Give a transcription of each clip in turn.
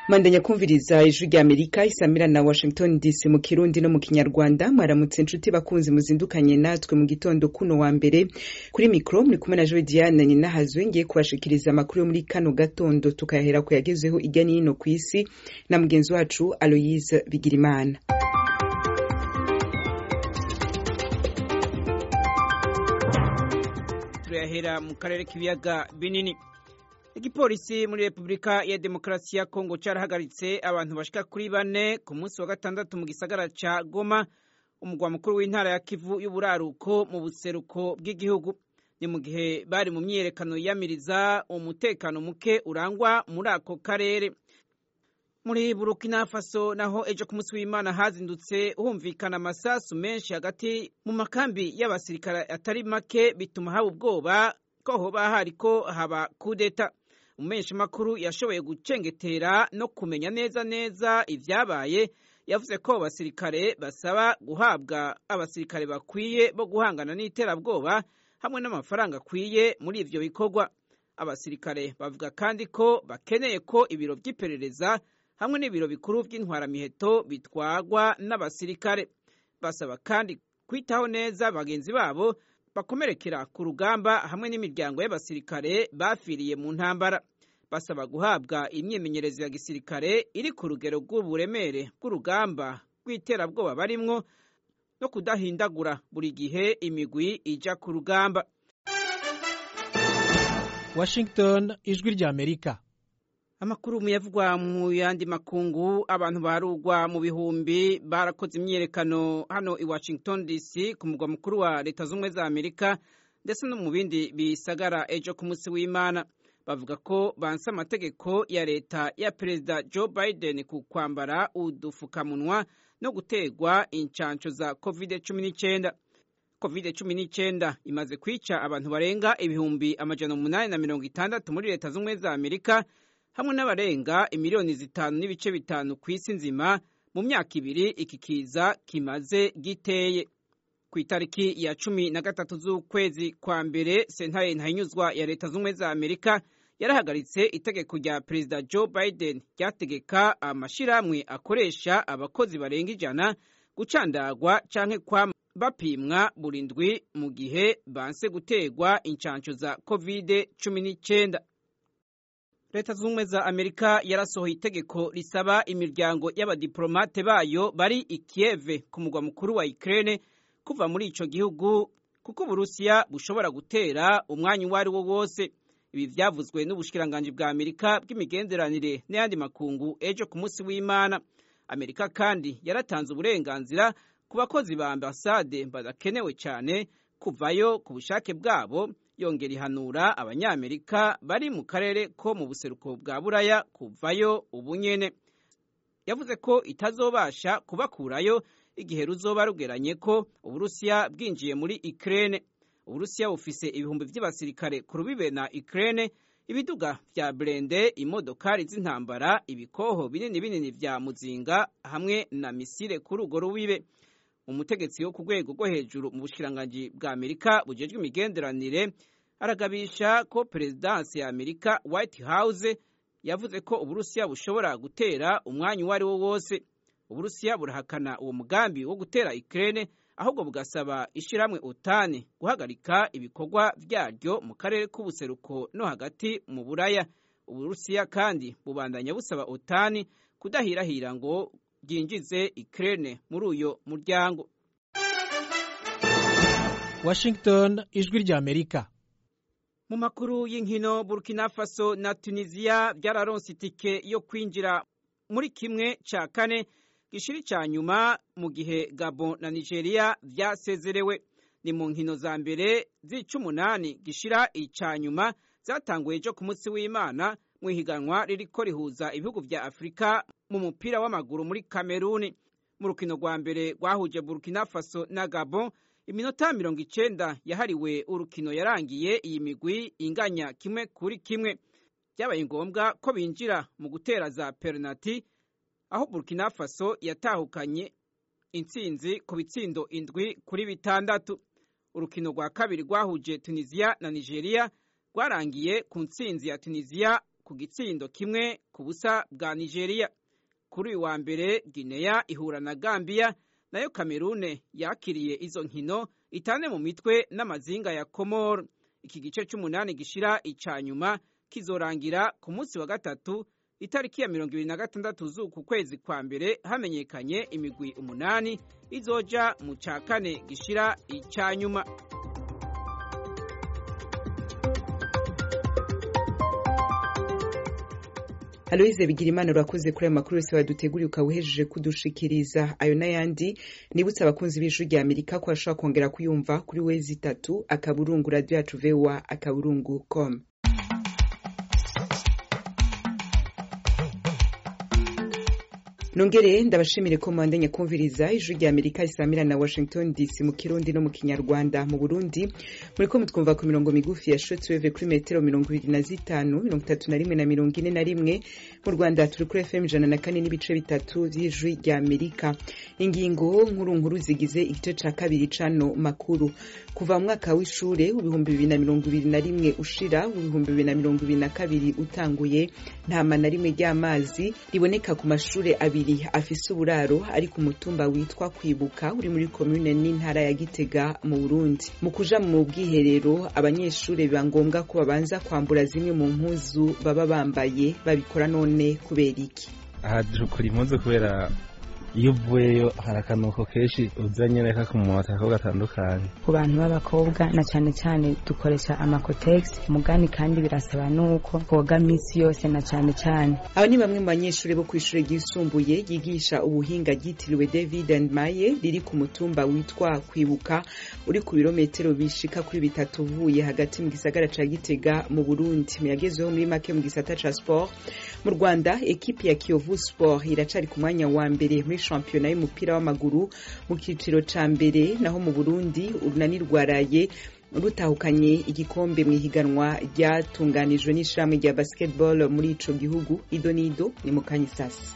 mandanya kumviriza ijwi rya amerika isamira na washington dc mu kirundi no mu kinyarwanda mwaramutse inshuti bakunzi muzindukanye natwe mu gitondo kuno wa mbere kuri mikro muri kumwe na joe diane ninahazwe ngiye kubashikiriza amakuru yo muri kano gatondo tukayahera ku yagezeho irya n'ino ku isi na mugenzi wacu aloyise bigirimana turayahera mu karere k'ibiyaga binini igipolisi muri repubulika ya demokarasi ya kongo carahagaritse abantu bashika kuri bane ku munsi wa gatandatu mu gisagara ca goma umugwa mukuru w'intara ya kivu y'uburaruko mu buseruko bw'igihugu ni mu gihe bari mu myiyerekano yiyamiriza umutekano muke urangwa muri ako karere muri burukina faso naho ejo ku munsi w'imana hazindutse humvikana amasasu menshi hagati mu makambi y'abasirikare atari make bituma haba ubwoba ko hoba hariko haba kudeta umumenyeshamakuru yashoboye gucengetera no kumenya neza neza ivyabaye yavuze ko abasirikare basaba guhabwa abasirikare bakwiye bo guhangana n'iterabwoba hamwe n'amafaranga akwiye muri ivyo bikorwa abasirikare bavuga kandi ko bakeneye ko ibiro vy'iperereza hamwe n'ibiro bikuru vy'intwaramiheto bitwagwa n'abasirikare basaba kandi kwitaho neza bagenzi babo bakomerekera ku rugamba hamwe n'imiryango y'abasirikare bafiriye mu ntambara basaba guhabwa imyimenyerezo ya gisirikare iri ku rugero rw'uburemere bw'urugamba rw'iterabwoba barimwo no kudahindagura buri gihe imigwi ija ku rugamba washington ijwi rya amerika amakuru muyavugwa mu yandi makungu abantu barugwa mu bihumbi barakoze imyiyerekano hano i washington dc ku mugwa mukuru wa leta z'ubumwe za amerika ndetse no mu bindi bisagara ejo ku munsi w'imana bavuga ko banse amategeko ya leta ya perezida joe biden ku kwambara udufukamunwa no gutegwa incanco za covid cumi n'icyenda covid cumi n'icyenda imaze kwica abantu barenga ibihumbi amajana umunani na mirongo itandatu muri leta z'ubumwe za amerika hamwe n'abarenga imiliyoni zitanu n'ibice bitanu ku isi nzima mu myaka ibiri iki kiza kimaze giteye ku itariki ya cumi na gatatu z'ukwezi kwa mbere sentare ntahinyuzwa ya leta z'ubumwe za amerika yarahagaritse itegeko rya perezida joe biden ryategeka amashyirahamwe akoresha abakozi barenga ijana gucandagwa canke kwama bapimwa buri ndwi mu gihe banse gutegwa incanco za covid cumi n'icyenda leta z'ubumwe za amerika yarasohoye itegeko risaba imiryango y'abadiplomate bayo bari i kieve ku mugwa mukuru wa ukraine kuva muri ico gihugu kuko uburusiya bushobora gutera umwanya uwo ari wo wose ibi vyavuzwe n'ubushikiranganji bwa amerika bw'imigenderanire n'ayandi makungu ejo ku munsi w'imana amerika kandi yaratanze uburenganzira ku bakozi ba ambasade badakenewe cyane kuvayo ku bushake bwabo yongera ihanura abanyamerika bari mu karere ko mu buseruko bwa buraya kuvayo ubunyene yavuze ko itazobasha kubakurayo igihe ruzoba rugeranye ko uburusiya bwinjiye muri ukraine uburusiya bufise ibihumbi vy'abasirikare ku rubibe na ukraine ibiduga vya brende imodokari z'intambara ibikoho binini binini vya muzinga hamwe na misile kuri urwo rubibe umutegetsi wo ku rwego rwo hejuru mu bushikiranganji bwa amerika bujejwe imigenderanire aragabisha ko perezidansi ya amerika white house yavuze ko uburusiya bushobora gutera umwanya uwo ari wo wose uburusiya burahakana uwo mugambi wo gutera ukraine ahubwo bugasaba ishyirahamwe otani guhagarika ibikorwa vyaryo mu karere k'ubuseruko no hagati mu buraya uburusiya kandi bubandanya busaba otani kudahirahira ngo byinjize Ukraine muri uyo muryango washington ijwi rya amerika mu makuru y'inkino burkina faso na tunisiya byararonse itike yo kwinjira muri kimwe cya kane gishiri cya nyuma mu gihe gabon na nigeria byasezerewe ni mu nkino za mbere z'icumunani gishira icya nyuma zatanguye ejo ku munsi w'imana mu ihiganwa ririko rihuza ibihugu vya afurika mu mupira w'amaguru muri kameruni mu rukino rwa mbere rwahuje burkina faso na gabon iminota mirongo icenda yahariwe urukino yarangiye iyi migwi inganya kimwe kuri kimwe byabaye ngombwa ko binjira mu gutera za penaliti aho burkina faso yatahukanye intsinzi ku bitsindo indwi kuri bitandatu urukino rwa kabiri rwahuje tunisiya na nigeria rwarangiye ku ntsinzi ya tunisiya ku gitsindo kimwe ku busa bwa nigeria kuri uyu wa mbere guinea ihura na gambia nayo kamerune yakiriye izo nkino itane mu mitwe n'amazinga ya komoro iki gice cy'umunani gishira icya nyuma kizorangira ku munsi wa gatatu itariki ya mirongo ibiri na gatandatu z'uku kwezi kwa mbere hamenyekanye imigwi umunani izoja mu cya kane gishira icya nyuma Aloise Bigirimana urakoze kuri ayo makuru yose waduteguriye ukaba uhejeje kudushikiriza ayo n'ayandi nibutse abakunzi b'ijwi rya Amerika ko bashobora kongera kuyumva kuri wezi itatu akaburungu radio yacu voa akaburungu com nongere ndabashimire ko mwandanya kumviriza ijwi rya amerika isamira na washington dc mu kirundi no mu kinyarwanda mu burundi muriko mutwumva ku mirongo migufi ya shortwave kuri metero mirongo ibiri na zitanu mirongo itatu na rimwe na mirongo ine na rimwe mu rwanda turi kuri fm ijana na kane n'ibice bitatu vy'ijwi rya amerika ingingo nkuru nkuru zigize igice ca kabiri cano makuru kuva mu mwaka w'ishure w'ibihumbi bibiri na mirongo ibiri na rimwe ushira w'ibihumbi bibiri na mirongo ibiri na kabiri utanguye ntama na rimwe ry'amazi riboneka ku mashure abiri abiri afise uburaro ari ku mutumba witwa kwibuka uri muri komune n'intara ya gitega mu burundi mu kuja mu bwiherero abanyeshuri biba ngombwa ko babanza kwambura zimwe mu mpuzu baba bambaye babikora none kubera iki aha dukora impuzu kubera iyo uvuyeyo hari akanuko kenshi uzanye reka ku mumota ko gatandukanye ku bantu b'abakobwa na cyane cyane dukoresha amakotegisi mugani kandi birasaba nuko koga minsi yose na cyane cyane aba ni bamwe mu banyeshuri bo ku ishuri ryisumbuye ryigisha ubuhinga ryitiriwe david and maye riri ku mutumba witwa kwibuka uri ku birometero bishika kuri bitatu uvuye hagati mu gisagara ca gitega mu burundi muyagezweho muri make mu gisata ca sport mu rwanda ekipi ya kiyovu sport iracari ku mwanya wa mbere muri shampiyona y'umupira w'amaguru mu cyiciro ca mbere naho mu burundi urunani rwaraye rutahukanye igikombe mu ihiganwa ryatunganijwe n'ishirahamwe rya basketball muri ico gihugu ido n'ido ni mu kanyisasi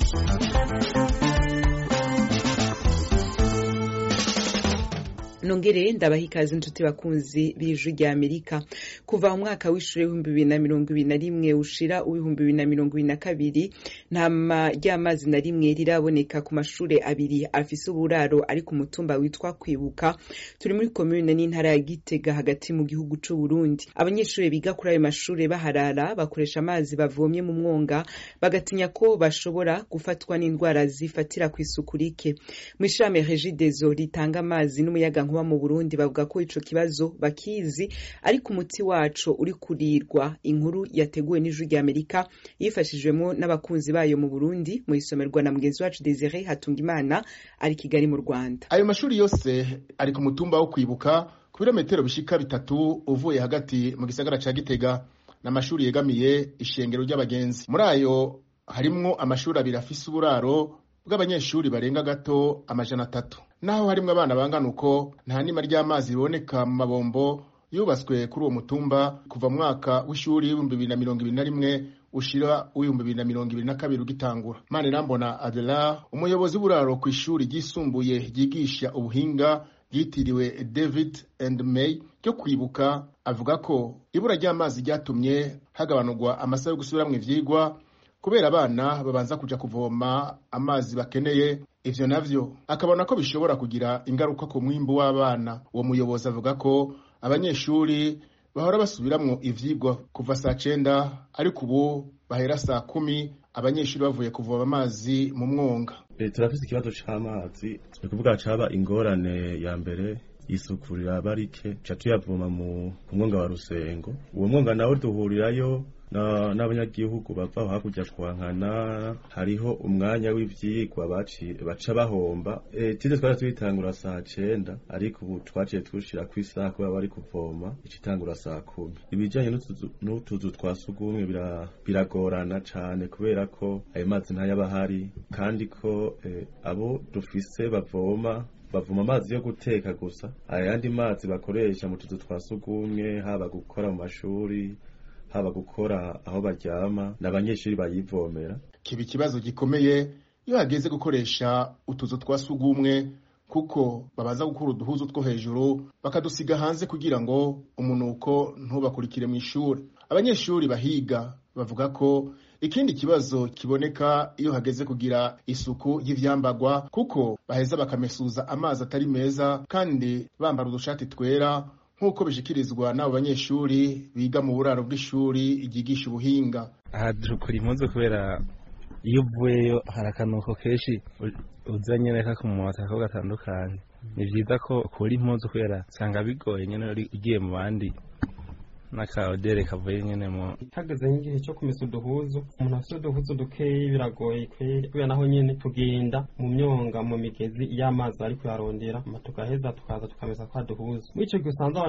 nongere ndabaha ikaze inshuti bakunzi b'ijwi rya amerika kuva mu mwaka w'ishuri w'ibihumbi bibiri na mirongo ibiri na rimwe ushira uw'ibihumbi bibiri na mirongo ibiri na kabiri nta ry'amazi na rimwe riraboneka ku mashuri abiri afise uburaro ari ku mutumba witwa kwibuka turi muri komune n'intara ya gitega hagati mu gihugu c'u Burundi abanyeshuri biga kuri ayo mashuri baharara bakoresha amazi bavomye mu mwonga bagatinya ko bashobora gufatwa n'indwara zifatira ku isuku rike mu ishami regidezo ritanga amazi n'umuyaga nkuba mu Burundi bavuga ko ico kibazo bakizi ariko umuti waco uri kurirwa inkuru yateguwe n'ijwi rya Amerika yifashijwemo n'abakunzi bayo mu Burundi mu isomerwa na mugenzi wacu Desire Hatungimana ari Kigali mu Rwanda ayo mashuri yose ari ku mutumba wo kwibuka ku birometero bishika bitatu uvuye hagati mu gisagara ca Gitega n'amashuri yegamiye ishengero ry'abagenzi muri ayo harimwo amashuri abiri afise uburaro bw'abanyeshuri barenga gato amajana atatu naho harimwo abana bangana uko nta nima ry'amazi riboneka mu mabombo yubatswe kuri uwo mutumba kuva mu mwaka w'ishuri w'ibihumbi bibiri na mirongo ibiri na rimwe ushira w'ibihumbi bibiri na mirongo ibiri na kabiri ugitangura manirambona adela umuyobozi w'uburaro ku ishuri ryisumbuye ryigisha ubuhinga ryitiriwe david and may ryo kwibuka avuga ko ibura ry'amazi ryatumye hagabanurwa amasaha yo gusubiramwo ivyigwa kubera abana babanza kuja kuvoma amazi bakeneye ivyo navyo akabona ko bishobora kugira ingaruka ku mwimbu w'abana uwo muyobozi avuga ko abanyeshuri bahora basubiramwo ivyigwa kuva saa cenda ariko ubu bahera saa kumi abanyeshuri bavuye kuvoma amazi mu mwonga e, turafise ikibazo c'amazi ni kuvuga caba ingorane ya mbere isuku riraba rike ca tuyavoma mu mwonga wa rusengo uwo mwonga nawo duhurirayo n'abanyagihugu bava hakurya kwankana hariho umwanya w'ivyigwa baca bahomba tize twari tuyitangura saa cenda ariko ubu twaciye tushira ku isaha kubera bari kuvoma icitangura saa kumi ibijanye n'utuzu twa sugumwe biragorana cane kubera ko ayo mazi ntayaba ahari kandi ko abo dufise bavoma bavoma amazi yo guteka gusa ayandi mazi bakoresha mu tuzu twa sugumwe haba gukora mu mashuri haba gukora aho baryama n'abanyeshuri bayivomera kiba ikibazo gikomeye iyo hageze gukoresha utuzu twa sugumwe kuko babaza gukura uduhuzu two hejuru bakadusiga hanze kugira ngo umunuko ntubakurikire mu ishuri abanyeshuri bahiga bavuga ko ikindi kibazo kiboneka iyo hageze kugira isuku y'ivyambagwa kuko baheza bakamesuza amazi atari meza kandi bambara udushati twera nk'uko bishikirizwa n'abo banyeshuri biga mu buraro bw'ishuri ryigisha ubuhinga aha dukora impuzu kubera iyo uvuyeyo hari akanuko kenshi uzanye reka ku mumota ko gatandukanye ni byiza ko ukura impuzu kubera usanga bigoye nyine ugiye mu bandi n'akaodere kavuye nyene mu hageze nk'igihe cyo kumesa uduhuzu umuntu afite uduhuzu dukeyi biragoye kweri kubera naho nyene tugenda mu myonga mu migezi iyo amazi ari kuyarondera tugaheza tukaza tukamesa kwa duhuzu muri ico gihe usanze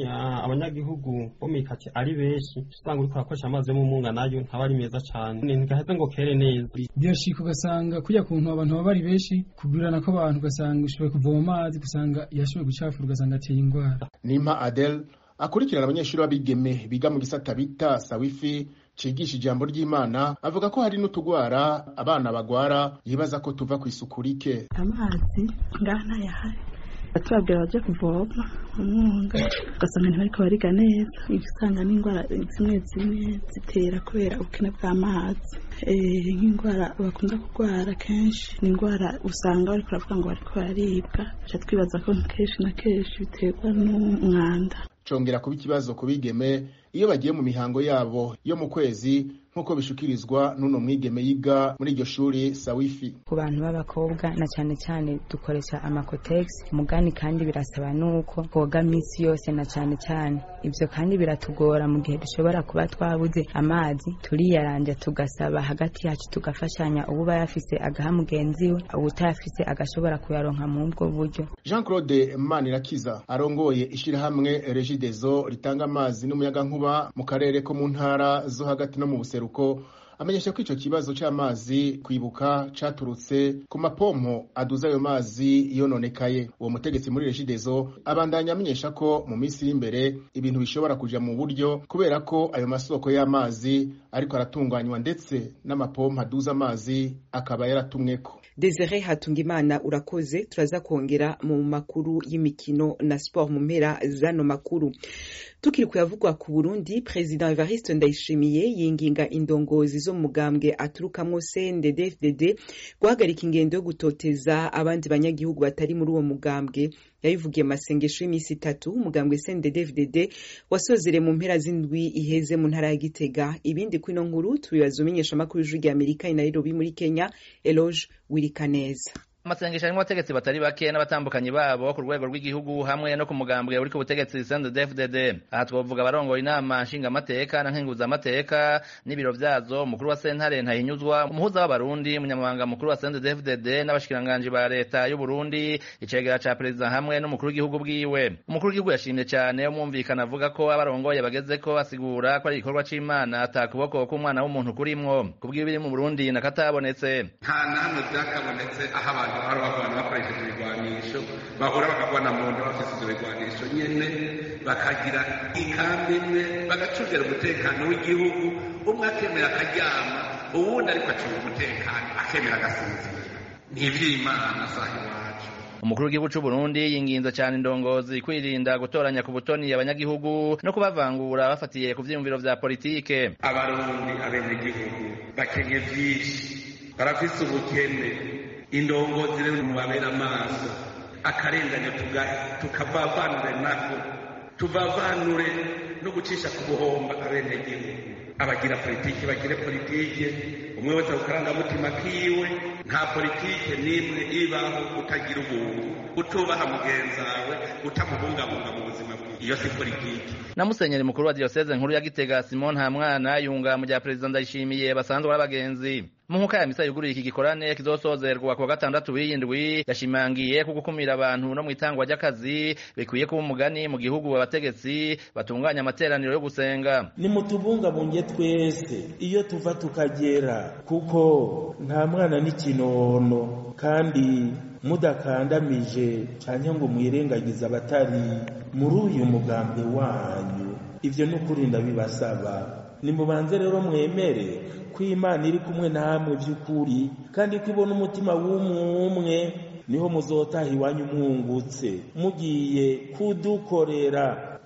abanyagihugu bo mwikati ari benshi usanga uriko urakoresha amazi yo mu munga nayo ntaba ari meza cane ntigaheze ngo kere neza birashika ugasanga kurya kuntu abantu baba bari benshi kugurana kw'abantu ugasanga ushoboye kuvoma amazi ugasanga yashoboye gucafura ugasanga ateye ingwara nimpa adele akurikirana abanyeshuri b'abigeme biga mu gisata bita sawifi cigisha ijambo ry'imana avuga ko hari n'utugwara abana bagwara yibaza ko tuva ku isuku rike amazi ngaha ntayahari batubabwira baje kuvoma umwunga ugasanga ntibariko bariga neza usanga n'indwara zimwe zimwe zitera kubera ubukene bw'amazi nk'indwara bakunda kurwara kenshi ni indwara usanga bariko baravuga ngo bariko bararibwa tuca twibaza ko kenshi na kenshi biterwa n'umwanda congera kuba ikibazo ku bigeme iyo bagiye mu mihango yabo yo mu kwezi nk'uko bishukirizwa n'uno mwigeme yiga muri iryo shuri sawifi ku bantu b'abakobwa na cyane cyane dukoresha amakotegisi umugani kandi birasaba nuko koga minsi yose na cyane cyane ibyo kandi biratugora mu gihe dushobora kuba twabuze amazi turiyaranja tugasaba hagati yacu tugafashanya uba yafise agaha mugenzi we ubutayafise agashobora kuyaronka mu ubwo buryo jean claude manirakiza arongoye ishyirahamwe regidezo ritanga amazi n'umuyagankuba mu karere ko mu ntara zo hagati no mu buseruko amenyesha ko ico kibazo c'amazi kwibuka caturutse ku mapompo aduza ayo mazi yononekaye uwo mutegetsi muri regidezo abandanya amenyesha ko mu minsi iri imbere ibintu bishobora kuja mu buryo kubera ko ayo masoko y'amazi ariko aratunganywa ndetse n'amapompo aduza amazi akaba yaratumweko Desire Hatungimana urakoze turaza kongera mu makuru y'imikino na sport mu mpera zano makuru tukiri kuyavugwa ku Burundi President Evariste Ndayishimiye yinginga indongozi zo mu mugambwe aturukamwo CNDD-FDD guhagarika ingendo yo gutoteza abandi banyagihugu batari muri uwo mugambwe yabivugiye masengesho y'iminsi itatu umugambwe CNDD-FDD wasozere mu mpera z'indwi iheze mu ntara ya Gitega ibindi kwino nkuru tubibaza umenyesha makuru y'ijwi rya Amerika i Nairobi muri Kenya Eloge Wirikaneza amasengesho arimo abategetsi batari bake n'abatambukanyi babo ku rwego rw'igihugu hamwe no ku mugambwe uri ku butegetsi CNDD-FDD aha twovuga abarongoye inama nshingamateka na nkenguzamateka n'ibiro vyazo umukuru wa sentare ntahinyuzwa umuhuza w'abarundi umunyamabanga mukuru wa CNDD-FDD n'abashikiranganji ba leta y'u Burundi icegera ca perezida hamwe n'umukuru w'igihugu bwiwe umukuru w'igihugu yashimye cyane umwumvikana avuga ko abarongoye bagezeko asigura ko ari igikorwa c'imana ata kuboko k'umwana w'umuntu kurimwo kubw'iyo biri mu Burundi nakatabonetse nta na hamwe byakabonetse aho abantu bahora bagwana bakoresheje ibigwanisho bahura bakagwana mu nda bafise ivyo bigwanisho nyene bakagira ikambi imwe bagacungera umutekano w'igihugu umwe akemera akaryama uwundi ariko acunga umutekano akemera agasinzira ni ivy'imana saha iwacu umukuru w'igihugu c'u Burundi yinginze cyane indongozi kwirinda gutoranya ku butoni abanyagihugu no kubavangura bafatiye ku vyiyumviro vya politike abarundi abenegihugu bakenye vyinshi barafise ubukene indongozi rero mubabera amaso akarengane tukavavanure nako tuvavanure no gucisha ku buhomba abenegihugu abagira politiki bagire politiki umwe wese ku karangamutima kiwe nta politiki n'imwe ibaho utagira ubuntu utubaha mugenzi wawe utamubungabunga mu buzima bwiwe iyo si politiki na musenyeri mukuru wa diyoseze nkuru ya gitega simon ntamwana yunga mu bya perezida ndayishimiye basanzwe ari abagenzi mu nkuka ya misa yuguruye iki gikorane kizosozerwa ku wa gatandatu w'iyindwi yashimangiye ko gukumira abantu no mu itangwa ry'akazi bikwiye kuba umugani mu gihugu abategetsi batunganya amateraniro yo gusenga nimutubungabunge twese iyo tuva tukagera kuko nta mwana n'ikinono kandi mudakandamije cyane ngo mwirengagize abatari muri uyu mugambwe wanyu ibyo ni ukuri ndabibasaba nimubanze rero mwemere ko imana iri kumwe namwe by'ukuri kandi ko ibona umutima w'umwe umwe niho muzotaha iwanyu mwungutse mugiye kudukorera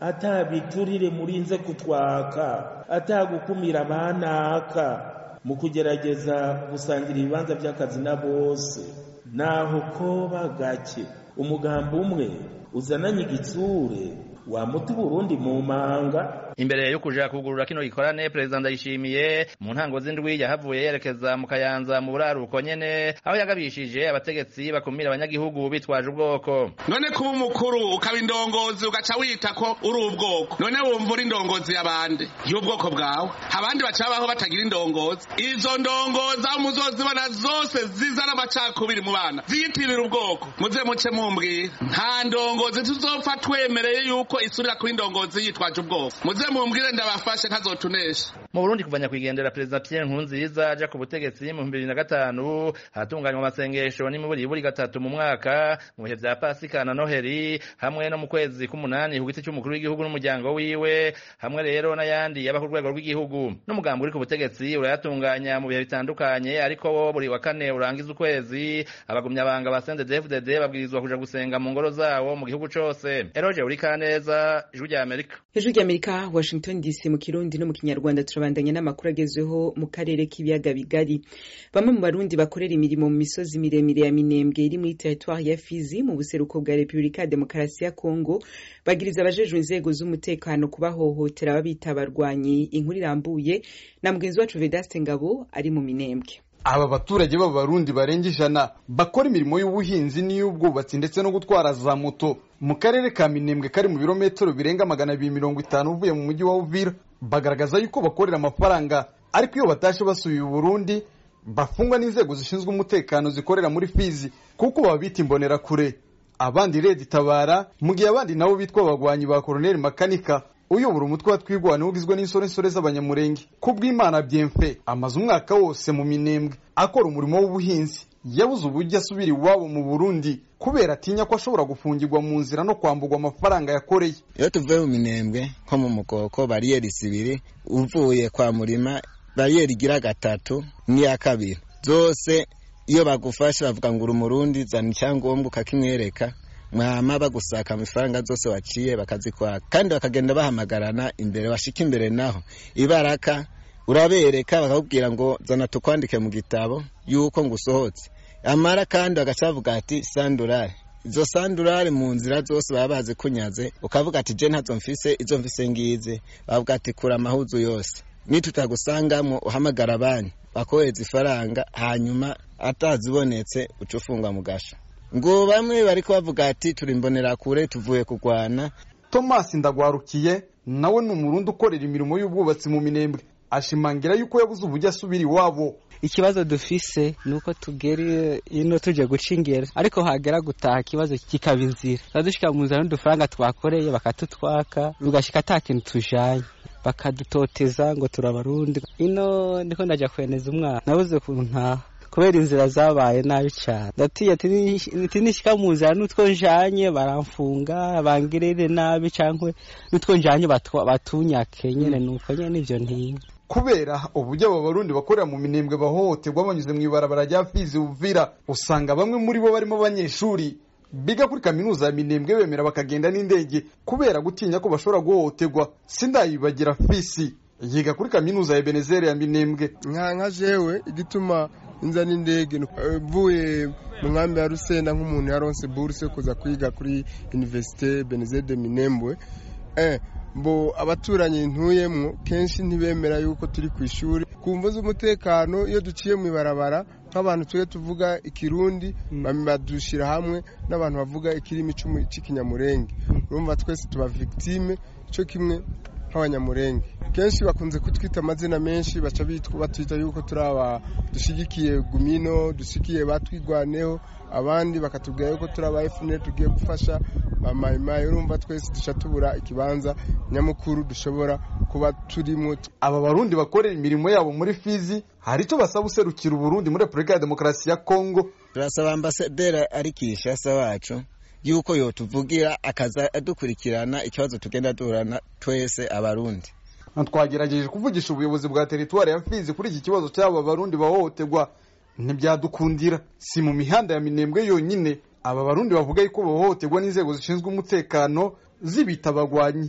atabiturire murinze kutwaka atagukumira abanaka mu kugerageza gusangira ibibanza by'akazi na bose naho koba gake umugambi umwe uzananye igitsure wamuta Burundi mu manga imbere yo kuja kugurura kino gikorane perezida ndayishimiye mu ntango z'indwi yahavuye yerekeza mu kayanza mu buraruko nyene aho yagabishije abategetsi bakumira abanyagihugu bitwaje ubwoko none kuba umukuru ukaba indongozi ugaca wita ko uri ubwoko none wumva uri indongozi y'abandi y'ubwoko bwawe abandi baca babaho batagira indongozi izo ndongozi aho muzozibona zose zizana amacakubiri mu bana ziyitirira ubwoko muze muce mumbwira nta ndongozi tuzopfa twemereye yuko isurira kuba indongozi yitwaje ubwoko muze mumbwire ndabafashe ntazotunesha mu Burundi kuva nyakwigendera perezida Pierre Nkurunziza aja ku butegetsi mu 2005 hatunganywa amasengesho n'imiburiburi gatatu mu mwaka mu bihe vya Pasika na Noheri hamwe no mu kwezi k'umunani ku giti cy'umukuru w'igihugu n'umuryango wiwe hamwe rero n'ayandi yaba ku rwego rw'igihugu n'umugambi uri ku butegetsi urayatunganya mu bihe bitandukanye ariko wo buri wa kane urangiza ukwezi abagumyabanga ba CNDD-FDD babwirizwa kuja gusenga mu ngoro zawo mu gihugu cose Eroje uri kaneza ijwi rya Amerika ijwi rya Amerika Washington DC mu kirundi no mu kinyarwanda turabandanya n'amakuru agezweho mu karere k'ibiyaga bigari bamwe mu barundi bakorera imirimo mu misozi miremire ya minembwe iri muri territoire ya Fizi mu buseruko bwa Repubulika ya Demokarasi ya Kongo bagiriza abajejwe inzego z'umutekano kubahohotera babita abarwanyi inkuru irambuye na mugenzi wacu Vedaste Ngabo ari mu minembwe aba baturage b'abarundi barenga ijana bakora imirimo y'ubuhinzi n'iy'ubwubatsi ndetse no gutwara za moto mu karere ka minembwe kari mu birometero birenga magana abiri mirongo itanu uvuye mu mujyi wa uvira bagaragaza yuko bakorera amafaranga ariko iyo batashe basubiye i burundi bafungwa n'inzego zishinzwe umutekano zikorera muri fizi kuko baba bita imbonerakure abandi redi itabara mu gihe abandi nabo bitwa abagwanyi ba koroneli makanika uyobora umutwe wa twigwana ugizwe n'insorensore z'abanyamurenge kubw'imana byemfe amaze umwaka wose mu minembwe akora umurimo w'ubuhinzi yabuze uburyo asubira iwabo mu burundi kubera atinya ko ashobora gufungirwa mu nzira no kwambugwa amafaranga yakoreye iyo tuvuye mu minembwe nko mu mukoko bariyeri zibiri uvuye kwa murima bariyeri igira gatatu n'iya kabiri zose iyo bagufashe bavuga ngo uri umurundi zana icyangombwa ukakimwereka mwama bagusaka amafaranga zose waciye bakazikwaka kandi bakagenda bahamagarana imbere bashika imbere naho ibaraka urabereka bakakubwira ngo zana tukwandike mu gitabo yuko ngusohotse amara kandi bagaca bavuga ati sandurare izo sandurare mu nzira zose baba bazi kunyaze ukavuga ati je ntazo mfise izo mfise ngize bavuga ati kura amahuzu yose nitutagusangamo uhamagara banki bakohereza ifaranga hanyuma atazibonetse uca ufungwa mu gasho ngo bamwe bariko bavuga ati turi imbonerakure tuvuye kurwana tomasi ndagwarukiye nawe ni umurundi ukorera imirimo y'ubwubatsi mu minembwe ashimangira yuko yabuze uburyo asubira iwabo ikibazo dufise ni uko tugera ino tuje guca ingero ariko hagera gutaha ikibazo kikaba inzira dushika mu nzira n'udufaranga twakoreye bakatutwaka bigashika ata kintu tujanye bakadutoteza ngo turabarundi ino ndiko ndaja kweneza umwana nabuze ukuntu ntaha kubera inzira zabaye nabi cyane ndatiye ati nishika mu nzira n'utwo njanye baramfunga bangirire nabi cyangwa n'utwo njanye batunyake nyene nuko nyene ivyo ntinya kubera uburyo aba barundi bakorera mu minembwe bahohoterwa banyuze mu ibarabara rya fizi uvira usanga bamwe muri bo barimo abanyeshuri biga kuri kaminuza ya minembwe bemera bakagenda n'indege kubera gutinya ko bashobora guhohoterwa sindayibagira fisi yiga kuri kaminuza ya benezere ya minembwe nka nka jewe igituma inza n'indege mvuye mu nkambi ya rusenda nk'umuntu yaronse buruse kuza kwiga kuri universite benezere de minembwe eh mbo abaturanyi ntuyemwo kenshi ntibemera yuko turi ku ishuri ku mvo z'umutekano iyo duciye mu ibarabara nk'abantu tujye tuvuga ikirundi badushyira hamwe n'abantu bavuga ikirimi cy'ikinyamurenge urumva twese tuba victime cyo kimwe nk'abanyamurenge kenshi bakunze kutwita amazina menshi baca batwita yuko turi aba dushyigikiye gumino dushyigikiye batwigwaneho abandi bakatubwira yuko turi aba efuneri tugiye gufasha bamayimayi urumva twese duca tubura ikibanza nyamukuru dushobora kuba turimo aba barundi bakorera imirimo yabo muri fizi hari icyo basaba userukira uburundi muri repubulika ya demokarasi ya kongo turasaba ambasaderi ari kishasa wacu yuko yotuvugira akaza adukurikirana ikibazo tugenda duhorana twese abarundi twagerageje kuvugisha ubuyobozi bwa teritwari ya fizi kuri iki kibazo cy'aba barundi bahohoterwa ntibyadukundira si mu mihanda ya minembwe yonyine aba barundi bavuga yuko bahohoterwa n'inzego zishinzwe umutekano zibita abagwanyi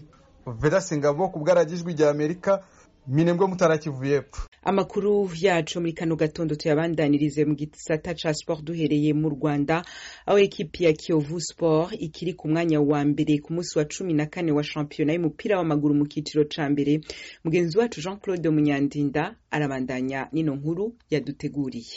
vedasi ngabo ku bwaragijwi rya amerika minembwe mutarakivuye epfo amakuru yacu muri kano gatondo tuyabandanirize mu gisata ca sport duhereye mu rwanda aho ekipi ya kiyovu sport ikiri ku mwanya wa mbere ku munsi wa cumi na kane wa shampiyona y'umupira w'amaguru mu kiciro ca mbere mugenzi wacu jean claude munyandinda arabandanya n'ino nkuru yaduteguriye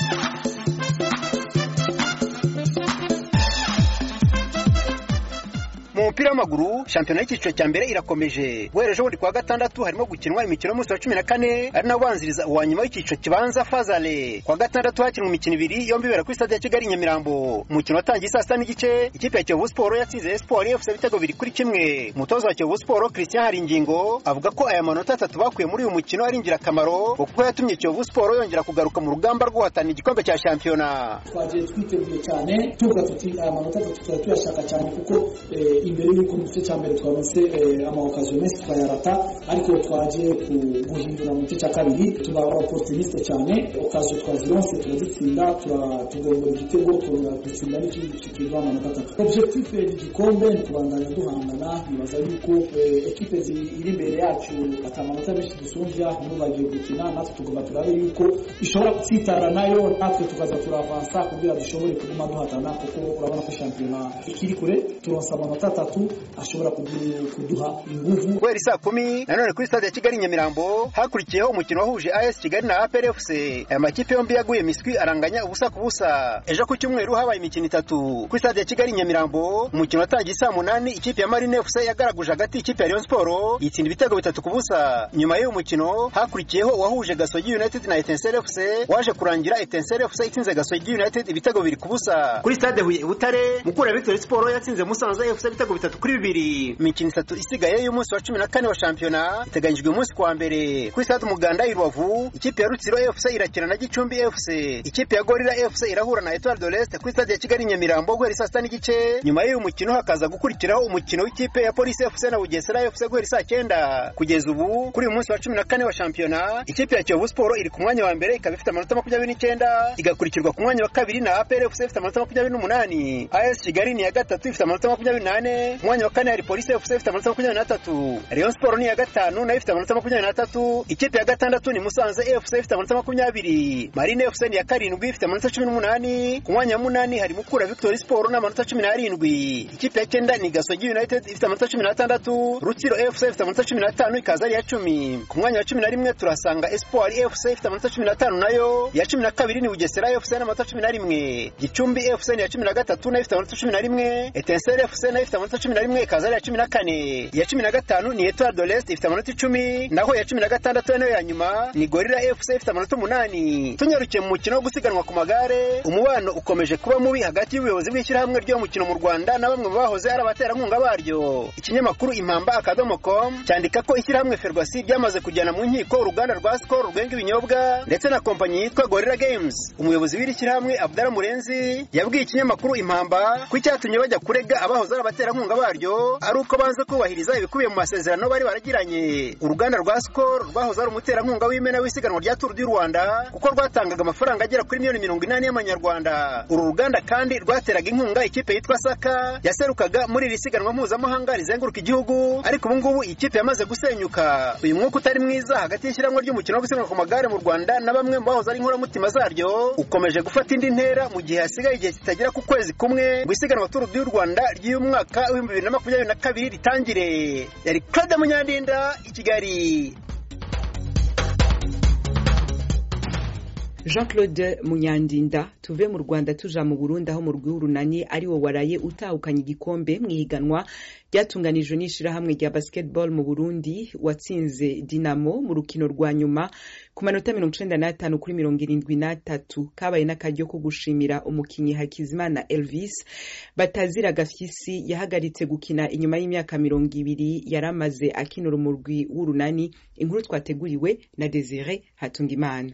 mu mupira w'amaguru shampiyona y'icyiciro cya mbere irakomeje guhera ejo bundi kuwa gatandatu harimo gukinwa imikino y'umunsi wa cumi na kane ari nawo ubanziriza uwa nyuma w'icyiciro kibanza fazale kuwa gatandatu hakinwa imikino ibiri yombi ibera kuri stade ya kigali nyamirambo umukino watangiye saa sita n'igice ikipe ya kiyovu siporo yatsinze esiporo efuse ibitego biri kuri kimwe umutoza wa kiyovu siporo christian haringingo avuga ko aya manota atatu bakuye muri uyu mukino ari ingirakamaro kuko yatumye kiyovu siporo yongera kugaruka mu rugamba rwo guhatanira igikombe cya shampiyona twagiye twiteguye cyane tuvuga tuti aya manota atatu tuba tuyashaka cyane kuko imbere y'uko mu gice cya mbere twaronse amawokasiyo menshi twayarata ariko twagiye guhindura mu gice cya kabiri tuba opportuniste cyane okaziyo twazironse turazitsinda tugombora igitego dutsinda n'ikindi kikiva amanota atatu objectif ni igikombe ni kubandanya duhangana nibaza yuko ekipe iri imbere yacu ata amanota menshi dusumbya nibo bagiye gukina natwe tugomba turabe yuko ishobora gutsitara nayo natwe tukaza turavansa kugira dushobore kuguma duhatana kuko urabona ko shampiyona ikiri kure turonsa amanota atatu ashobora kuduha inguvu guhera isaa kumi nanone kuri stade ya kigali nyamirambo hakurikiyeho umukino wahuje as kigali na apr fc aya makipe yombi yaguye miswi aranganya ubusa ku busa ejo ku cyumweru habaye imikino itatu kuri stade ya kigali nyamirambo umukino watangiye saa munani ikipe ya marine fc yagaraguje hagati ikipe ya rayon sport yitsinda ibitego bitatu ku busa nyuma y'uyu mukino hakurikiyeho uwahuje gasogi united na etensere fc waje kurangira etensere fc itsinze gasogi united ibitego bibiri ku busa kuri stade huye butare mukura victory sport yatsinze musanze fc ibitego bitatu kuri bibiri imikino itatu isigaye y'umunsi wa cumi na kane wa shampiyona iteganyijwe umunsi kwa mbere kuri stade umuganda i rubavu ikipe ya rutsiro fc irakina na gicumbi fc ikipe ya gorira fc irahura na etoile de l'est kuri stade ya kigali nyamirambo guhera saa sita n'igice nyuma y'uyu mukino hakaza gukurikiraho umukino w'ikipe ya polisi fc na bugesera fc guhera saa cyenda kugeza ubu kuri uyu munsi wa cumi na kane wa shampiyona ikipe ya kiyovu siporo iri ku mwanya wa mbere ikaba ifite amanota makumyabiri n'icyenda igakurikirwa ku mwanya wa kabiri na apr fc ifite amanota makumyabiri n'umunani as kigali ni iya gatatu ifite amanota makumyabiri n'ane umwanya wa kane hari polisi fc ifite amanota makumyabiri n'atatu rayon siporo ni iya gatanu nayo ifite amanota makumyabiri n'atatu ikipe ya gatandatu ni musanze fc ifite amanota makumyabiri marine fc ni iya karindwi ifite amanota cumi n'umunani ku mwanya wa munani hari mukura victory siporo n'amanota cumi n'arindwi ikipe ya cyenda ni gasogi united ifite amanota cumi n'atandatu rutsiro fc ifite amanota cumi n'atanu ikaza ari iya cumi ku mwanya wa cumi na rimwe turasanga espoir fc ifite amanota cumi n'atanu nayo iya cumi na kabiri ni bugesera fc n'amanota cumi na rimwe gicumbi fc ni iya cumi na gatatu nayo ifite amanota cumi na rimwe etensere fc nayo ifite amanota cumi na rimwe ikaza ari iya cumi na kane iya cumi na gatanu ni etoile de l'est ifite amanota icumi naho iya cumi na gatandatu nayo ya nyuma ni gorira fc ifite amanota umunani tunyarukiye mu mukino wo gusiganwa ku magare umubano ukomeje kuba mubi hagati y'ubuyobozi bw'ishyirahamwe ry'umukino mu rwanda na bamwe mu bahoze ari abaterankunga baryo ikinyamakuru impamba akadomo com cyandika ko ishyirahamwe ferwasi ryamaze kujyana mu nkiko uruganda rwa skol rwenga ibinyobwa ndetse na kompanyi yitwa gorira games umuyobozi w'iri shyirahamwe abdara murenzi yabwiye ikinyamakuru impamba ko icyatumye bajya kurega abahoze ari abaterankunga baryo ari uko banze kubahiriza ibikubiye mu masezerano bari baragiranye uruganda rwa skol rwahoze ari umuterankunga w'imena w'isiganwa rya turu du rwanda kuko rwatangaga amafaranga agera kuri miliyoni mirongo inani y'amanyarwanda uru ruganda kandi rwateraga inkunga ikipe yitwa saka yaserukaga muri iri siganwa mpuzamahanga rizenguruka igihugu ariko ubu ngubu iyi kipe yamaze gusenyuka uyu mwuka utari mwiza hagati y'ishyirahamwe ry'umukino wo gusiganwa ku magare mu rwanda na bamwe mu bahoze ari inkoramutima zaryo ukomeje gufata indi ntera mu gihe hasigaye igihe kitagera ku kwezi kumwe ngo isiganwa turu du rwanda ry'uyu mwaka w'ibihumbi bibiri na makumyabiri na kabiri ritangire yari claude munyandinda i kigali jean claude munyandinda tuve mu rwanda tuja mu burundi aho mu rw'urunani ari wo waraye utahukanye igikombe mu ihiganwa ryatunganijwe n'ishyirahamwe rya basketball mu burundi watsinze dinamo mu rukino rwa nyuma ku manota mirongo icenda n'atanu kuri mirongo irindwi n'atatu kabaye n'akaryo ko gushimira umukinyi hakizimana elvis batazira gafyisi yahagaritse gukina inyuma y'imyaka mirongo ibiri yari amaze akinura umurwi w'urunani inkuru twateguriwe na desire hatungimana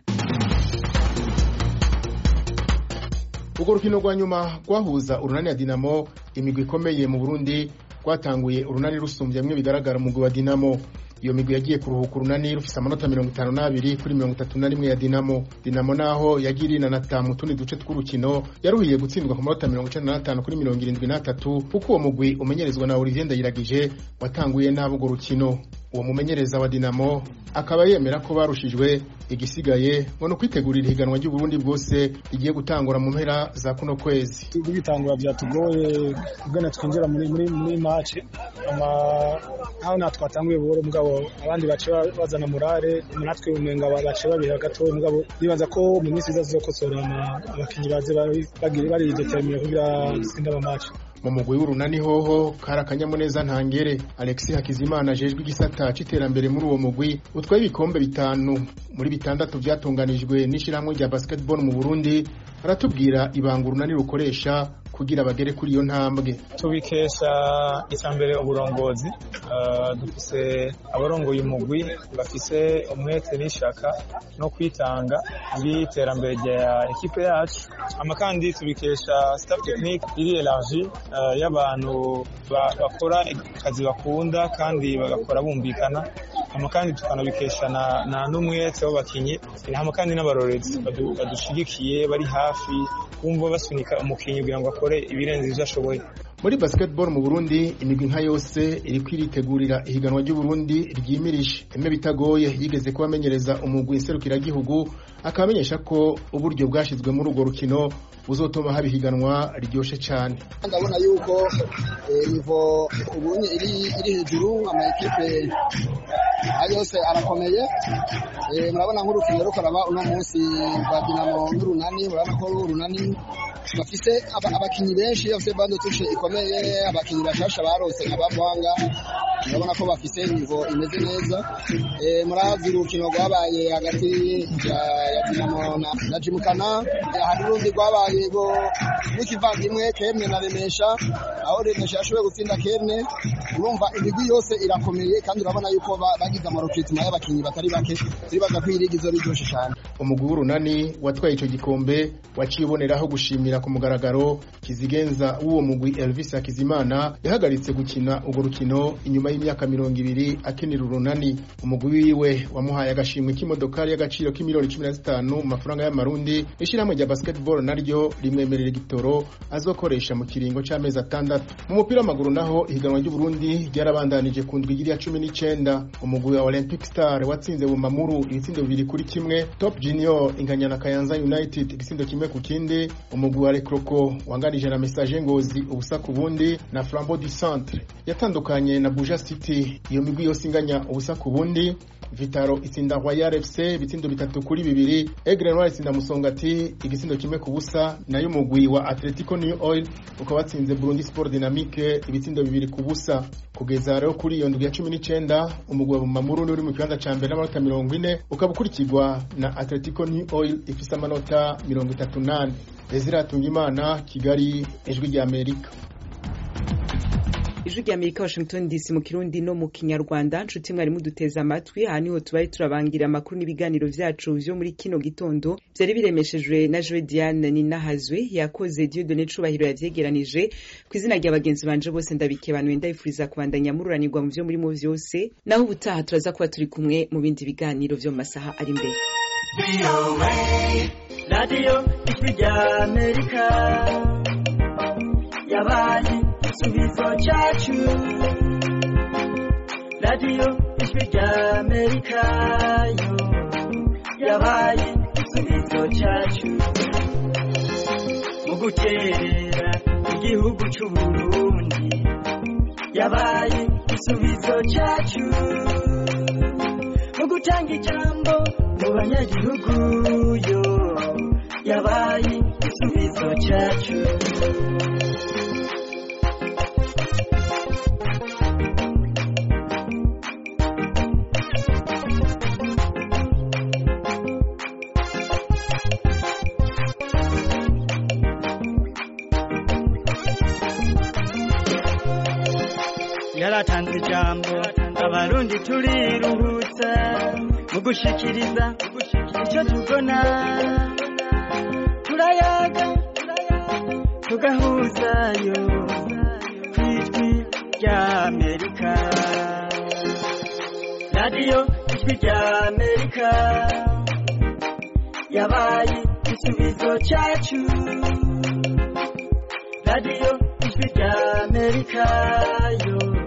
urwo rukino rwa nyuma rwahuza urunani ya dinamo imigwi ikomeye mu burundi rwatanguye urunani rusumbye bimwe bigaragara umugwi wa dinamo iyo migwi yagiye kuruhuka urunani rufise amanota mirongo itanu n'abiri kuri mirongo itatu na rimwe ya dinamo dinamo naho yagiye irinanata mu tundi duce tw'urukino yaruhiye gutsindwa ku manota mirongo icenda n'atanu kuri mirongo irindwi n'atatu kuko uwo mugwi umenyerezwa na olivier ndayiragije watanguye nabi urwo rukino uwo mumenyereza wa dinamo akaba yemera ko barushijwe igisigaye ngo ni ukwitegurira ihiganwa ry'uburundi bwose rigiye gutangura mu mpera za kuno kwezi tugitangura byatugoye ubwene twinjira muri muri muri match ama aho natwe twatanguye buhoro mugabo abandi bace bazana murare natwe umenga bace babira gato mugabo nibaza ko mu minsi iza zizokosora abakinyi baze bagire bari determine kugira tsinde ama match mu mugwi w'urunani hoho kari akanyamuneza ntangere alexis hakizimana ajejwe igisata c'iterambere muri uwo mugwi utwaye ibikombe bitanu muri bitandatu vyatunganijwe n'ishirahamwe rya basketball mu burundi aratubwira ibanga urunani rukoresha kugira bagere kuri iyo ntambwe tubikesha icambere uburongozi uh, dufise abarongoye umugwi bafise umwete n'ishaka no kwitanga muri iterambere rya ekipe yacu ama kandi tubikesha staff technique iri elargi uh, y'abantu bakora akazi bakunda kandi bagakora bumvikana ama kandi tukanabikesha na, na n'umwete w'abakinyi hama kandi n'abarorezi badushigikiye bari hafi kumva basunika umukinyi kugira ngo akore ibirenze ivyo ashoboye muri basketball mu Burundi imigwi nka yose iri kwiritegurira ihiganwa ry'Uburundi ryimirije eme bitagoye yigeze kubamenyereza umugwi nserukiragihugu akabamenyesha ko uburyo bwashizwe muri urwo rukino buzotuma haba ihiganwa riryoshe cyane ndabona yuko nivo ubunye iri iri hejuru ama ekipe yose arakomeye murabona nk'urukino rukoraba uno munsi rwa Dinamo n'urunani murabona ko urunani bafise abakinyi benshi bafise bande tushe ikomeye abakinyi bashasha barose abavanga urabona ko bafise nivo imeze neza murazi urukino rwabaye hagati ya Dinamo na Jimukana hari urundi rwabaye go rw'ikivandimwe Kemwe na Remesha aho Remesha yashoboye gutsinda Kemwe urumva imigwi yose irakomeye kandi urabona yuko bagize amarokitima y'abakinyi batari bake turibaza ko irigi zo riryoshe cyane umugwi w'urunani watwaye ico gikombe waciye uboneraho gushimira ku mugaragaro kizigenza w'uwo mugwi Elvis Hakizimana yahagaritse gukina urwo rukino inyuma y'imyaka mirongo ibiri akinira urunani umugwi wiwe wamuhaye agashimwe k'imodokari y'agaciro k'imiliyoni cumi na zitanu mu mafaranga y'amarundi ishirahamwe rya basketball naryo rimwemerera igitoro azokoresha mu kiringo c'amezi atandatu mu mupira w'amaguru naho ihiganwa ry'uburundi ryarabandanije ku ndwi ya cumi n'icenda umugwi wa olympic star watsinze bumamuru ibitsindo bibiri kuri kimwe top junior inganya na kayanza united igisindo kimwe ku kindi umugwi wa rekroko wanganije na message ngozi ubusa ku bundi na flambeau du centre yatandukanye na buja city iyo migwi yose inganya ubusa ku bundi vitaro itsinda royal fc ibitsindo bitatu kuri bibiri egre noir itsinda musongati igisindo kimwe ku busa nayo umugwi wa atletico new oil ukaba watsinze burundi sport dynamique ibitsindo bibiri ku busa kugeza rero kuri iyo ndwi ya cumi n'icenda umugwi wa bumamuru uri mu kibanza ca mbere n'amanota mirongo ine ukaba ukurikirwa na atletico new oil ifise amanota mirongo itatu nane ezira tungimana kigali ijwi rya amerika ijwi rya amerika washington dc mu kirundi no mu kinyarwanda nshuti mwari muduteze amatwi aha niho tubaye turabangira amakuru n'ibiganiro vyacu vyo muri kino gitondo vyari biremeshejwe na joe diane ninahazwe yakoze diodone cubahiro yavyegeranije ku izina rya bagenzi banje bose ndabikebanuye ndabifuriza kubandanya mururanirwa mu vyo murimo vyose naho ubutaha turaza kuba turi kumwe mu bindi biganiro vyo mu masaha ari imbere radiyo ijwi rya amerika yabaye igisubizo cyacu radiyo ijwi rya amerika yo yabaye igisubizo cyacu mu guterera igihugu cy'uburundi yabaye igisubizo cyacu mu gutanga ijambo mu banyagihugu yo yabaye igisubizo cyacu yaratanze ijambo abarundi turiruhutsa mu gushikiriza icyo tubona turayaga tugahuzayo ku ijwi rya amerika radiyo ijwi rya amerika yabaye igisubizo cyacu radiyo ijwi rya amerika yo